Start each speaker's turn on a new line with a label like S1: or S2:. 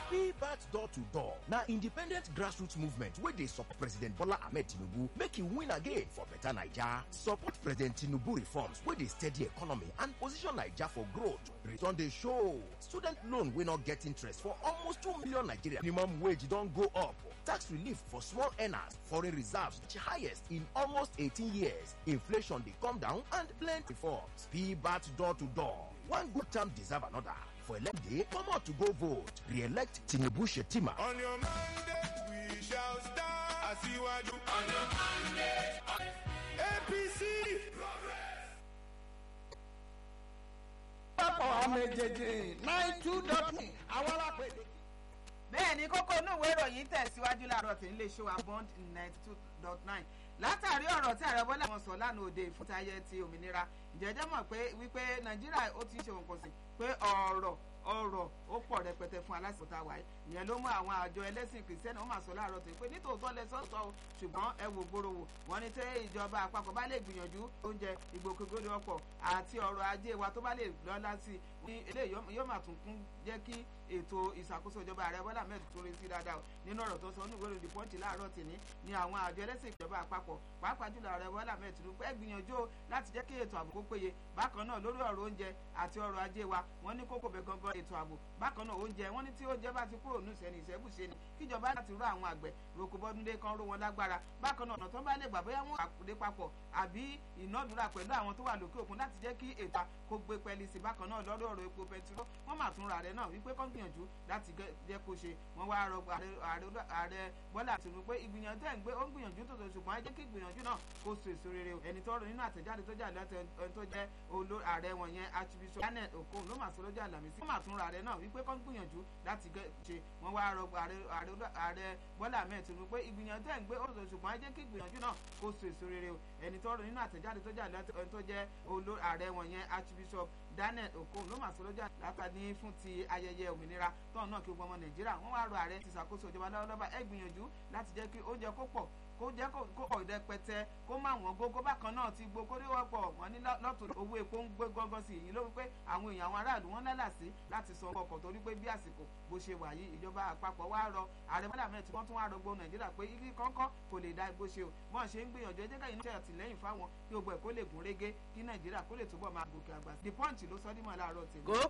S1: pbat door to door na independent grassroots movement wey dey support president bola ahmed tinubu make e win again for beta naija support president tinubu reforms wey dey steady economy and position naija for growth return dey show student loan wey no get interest for almost two million nigerians minimum wage don go up tax relief for small earners foreign reserves the highest in almost 18 years inflation dey come down and plenty reforms pbat door to door one good term deserve another for elect day comot to go vote re-elect tinubu shetima
S2: On your mandate, we shall stand. Asiwaju. On your mandate. APC.
S3: pápọ̀ àmẹ̀jẹ̀jẹ̀ nine two dot me àwọn alápẹ̀dẹ̀.
S4: bẹ́ẹ̀ ni kókó inú ìwé ìròyìn tẹ̀síwájú láàárọ̀ tí ń lè ṣe wa bond ninety two dot nine látàrí ọ̀rọ̀ tí ààrẹ bọ́lá wọn sọ lánàá òde ìfúntayẹ ti òmìnira ìjẹ́jẹ́ mọ̀ pé wípé nàìjíríà ó ti ń ṣe òǹkọ̀ sí pé ọ̀rọ̀ ọ̀rọ̀ ó pọ̀ rẹpẹtẹ fún aláṣẹ tá a wáyé ìyẹn ló mú àwọn àjọ ẹlẹ́sìn kìrìsìtẹ́nì wọ́n máa sọ láàárọ̀ tó pé nítòótọ́ lẹ sọ́sọ́ o ṣùgbọ́n ẹ wò gbòòrò wò wọ́n ní tẹ́ ìjọba àpapọ̀ bá lè gbìyànjú oúnjẹ ìgbòkègbodò ọkọ̀ àti ọrọ̀ ajé wa tó bá lè lọ́lá sí i ní eléyìí yóò máa tún kún jẹ́ kí ètò ìṣàkóso ìjọba ààrẹ bọ́lá mẹ́rin tó retí dáadáa o nínú ọ̀rọ̀ tó sọ ní ìwé ìròyìn pọ́ǹtì láàárọ̀ tìní ni àwọn àjọ ẹlẹ́sìn ìjọba àpapọ̀ pàápàá jùlọ ààrẹ bọ́lá mẹ́rin tó pẹ́ gbìyànjú o láti jẹ́ kí ètò ààbò kó péye bákan náà lórí ọ̀rọ̀ oúnjẹ àti ọrọ̀ ajé wa wọ́n ní kókó bẹ̀ gangan ètò ààbò bákan náà oúnjẹ wọ́n ní tí oúnjẹ bá ti kúrò ní ìṣẹ́ni ìṣẹ́bùṣe ni kíjọba láti rọ àwọn àgbẹ̀ roko bọ́dúndé kan ró wọn lágbára bákan náà ọ̀nà tó bá lè gbà bóyá wọn àkùdé papọ̀ àbí ìnádúrà pẹ̀lú àwọn tó wà lókè òkun láti jẹ́ kí ètò kó gbé pẹ́ẹ́lí sí bákan náà lórí ọ̀rọ̀ epo pẹtiró wọ́n mà tún ra rẹ̀ náà wípé kán gbìyànjú láti jẹ́ kó ṣe wọ́n wá rọ ààrẹ bọ́lá Tinubu pé ìgbìyànjú ẹ̀ ń gbé ó ń gbìyànjú tó tó ṣùgbọ́n ẹ jẹ́ kí ìgbìyànjú náà kó so èso rere o ẹni tó rọ nínú àtẹ̀jáde tó jáde láti ẹni tó jẹ́ ààrẹ wọn yẹn Archbishop Daniel Okon ló mà sọ lọ́jọ́ àlàmísì wọ́n mà tún ra rẹ̀ náà wípé kán gbìyànjú láti ṣe wọ́n wá rọ ààrẹ Bọ́lá Ahmed Tinubu pé ìgbìyànjú ẹ̀ ń gbé ó tó ṣùgbọ́n ẹ jẹ́ kí ìgbìyànjú náà kó so èso rere o ẹni tó rọ nínú àtẹ̀jáde tó jáde láti ẹni tó jẹ́ ààrẹ wọn yẹn Archbishop Daniel Okon ló mà sọ lọ́jọ́ látàní fún ti ayẹyẹ òmìnira tọ́hún náà kí gbogbo ọmọ Nàìjíríà wọ́n wá rọ ààrẹ ti ṣàkóso ìjọba lọ́wọ́lọ́wọ́ ẹ gbìyànjú láti jẹ́ kí oúnjẹ kó pọ̀ kó jẹ́ kó pọ̀ rẹpẹtẹ kó má wọ́n gógó bákan náà ti gbó kórè wọ́pọ̀ wọ́n ní lọ́tún owó epo ń gbé gángan sí èyí ló wípé àwọn èèyàn àwọn aráàlú wọn lálàsí láti san ọkọ̀ torí pé bí àsìkò bó ṣe wà yìí ìjọba àpapọ̀ wá rọ ààrẹ bọ́lá mẹ́rin tí wọ́n tún wá rọ gbogbo nàìjíríà pé ibi kọ́ńkọ́ kò lè da bó ṣe o wọ́n ṣe ń gbìyànjú ẹjẹ́ káyìn náà àtìlẹ́yìn fáwọn kí gbogbo ẹ̀ kó lè gún régé kí nàìjíríà kó lè túbọ̀ máa gòkè àgbà the punch ló sọ dímọ̀ láàárọ̀ tèmi.